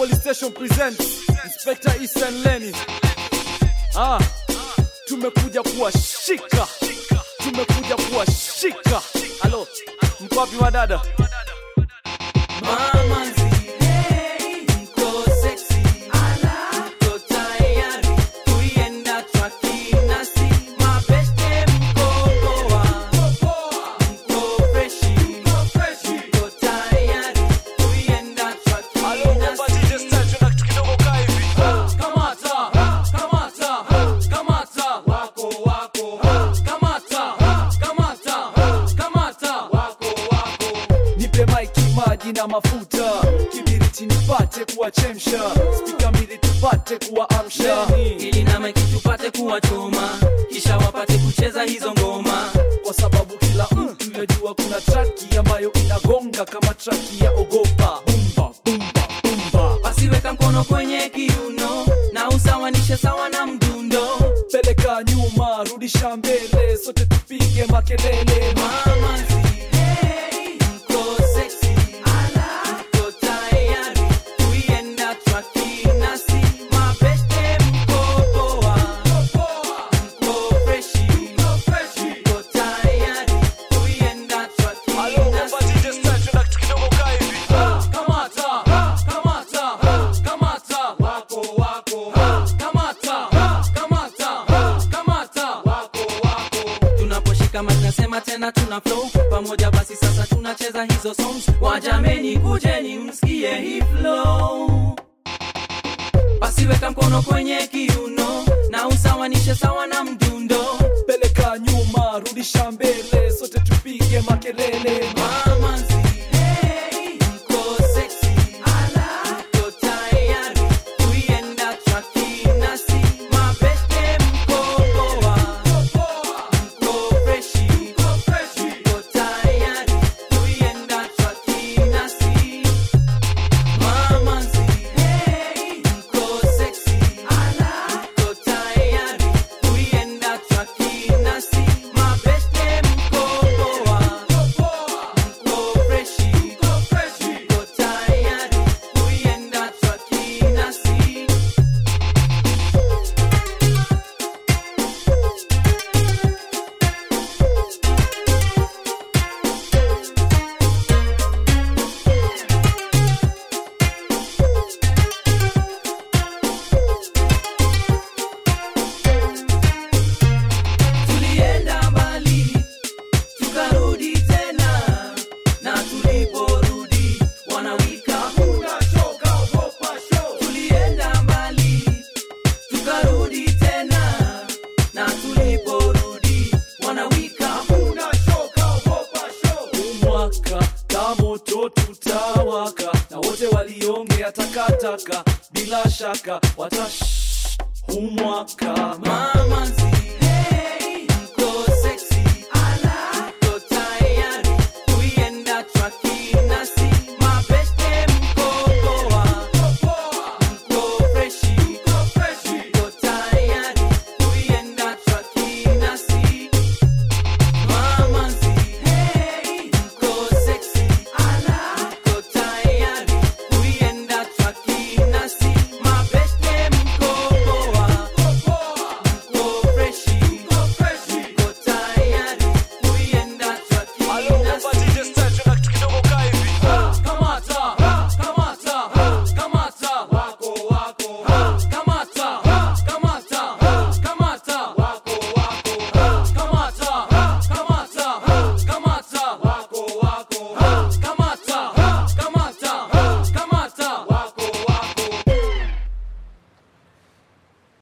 Police Station presents Inspector Ethan Lenny. Ah, tumekuja kuwashika, tumekuja kuwashika. Halo, mko wapi wadada? Mama nzile, mko sexy. Mko tayari kuienda twakinasi. Mabeste mko poa. Mko freshi. Mko tayari kuienda twakinasi. Kamata, kamata, kamata, wako wako. Kamata, kamata, kamata, wako wako. Nipe maiki, maji na mafuta, kibiriti nipate kuwachemsha, spika mbili tupate kuwaamsha, ili na maiki tupate kuwachoma kisha wapate kucheza hizo ngoma kwa sababu kila mtu yajua kuna traki ambayo inagonga kama traki ya ogopa. Bumba, bumba, bumba. basiweka mkono kwenye kiuno na usawanishe sawa na mdundo Peleka nyuma, rudisha mbele, sote tupige makelele. mama nzile, mko sexy. Mko tayari kuienda twakinasi. Mabeste mko poa. Mko freshi. Mko tayari kuienda twakinasi. Kamata, kamata, kamata, wako wako. Kamata, kamata, kamata, wako wako. Tunaposhika mic nasema tena tuna flow pamoja, basi sasa tunacheza hizo songs. Wajameni, kujeni msikie hii flow. Basi weka mkono kwenye kiuno na usawanishe sawa na mdundo. Peleka nyuma, rudisha mbele, sote tupige makelele. Mama nzile, mko sexy. Mko tayari kuienda twakinasi. Mabeste mko poa. Mko freshi. Mko tayari kuienda twakinasi. Mama nzile, mko sexy. Mko tayari kuienda twakinasi. Mabeste mko poa. Mko freshi. Mko tayari kuienda twakinasi. Tulienda mbali tukarudi tena, na tuliporudi wanawika Tulienda mbali tukarudi tena, na tuliporudi wanawika mwaka ka moto tutawaka, na wote waliongea takataka, bila shaka watash humwaka mama nzile